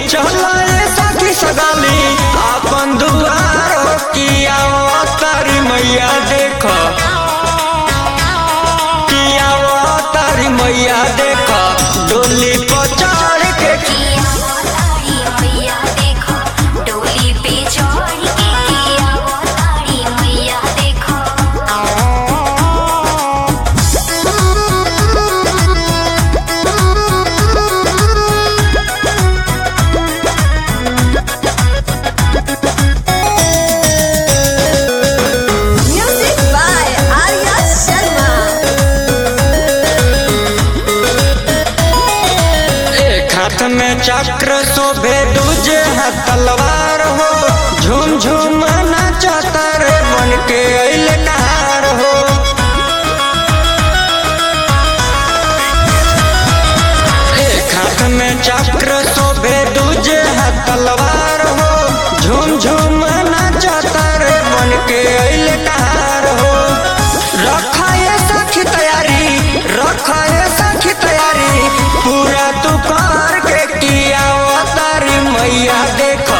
चला ए सखी सगाली अपन दुआर किया तारी मैया देख किया तारी मैया देख डोली पर चढ़ के किया वो तारी मैया देखो डोली पे चढ़ के किया वो तारी मैया देखो Music by Arya Sharma. एक हाथ में चक्र शोभे दूजे हाथ तलवार हो झूम झूम नाचता रे बन के अइल कार हो एक हाथ में चक्र शोभे दूजे हाथ तलवार हो झूम झूम नाचता रे बन के अइल कार हो रखा ये सखी तैयारी रखा ये सखी तैयारी पूरा तू कर के किया वो तारी मैया देख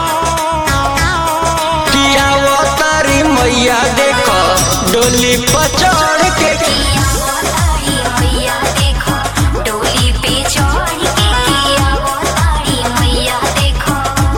किया वो तारी मैया देख डोली पर चढ़ के किया वो तारी मैया देखो डोली पे चढ़ के किया वो तारी मैया देखो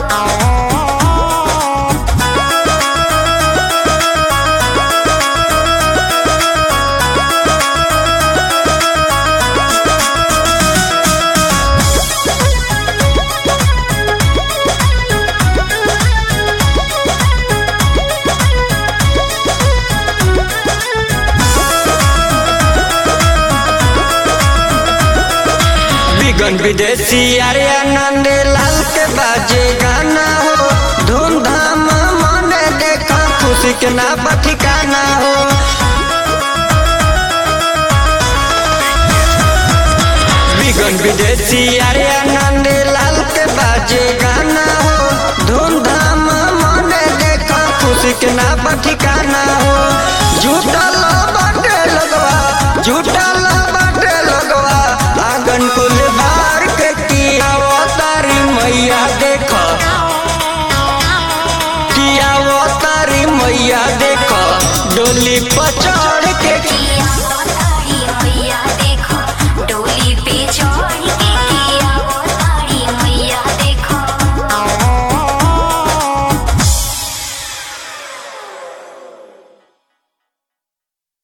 बिगन विदेशी अरे आनंद लाल के बाजे गाना हो धूमधाम मने देखा खुशी के ना ठिकाना हो बिगन विदेशी अरे आनंद लाल के बाजे गाना हो धूमधाम मने देखा खुशी के ना ठिकाना हो झूठा लो बाटे लगवा झूठा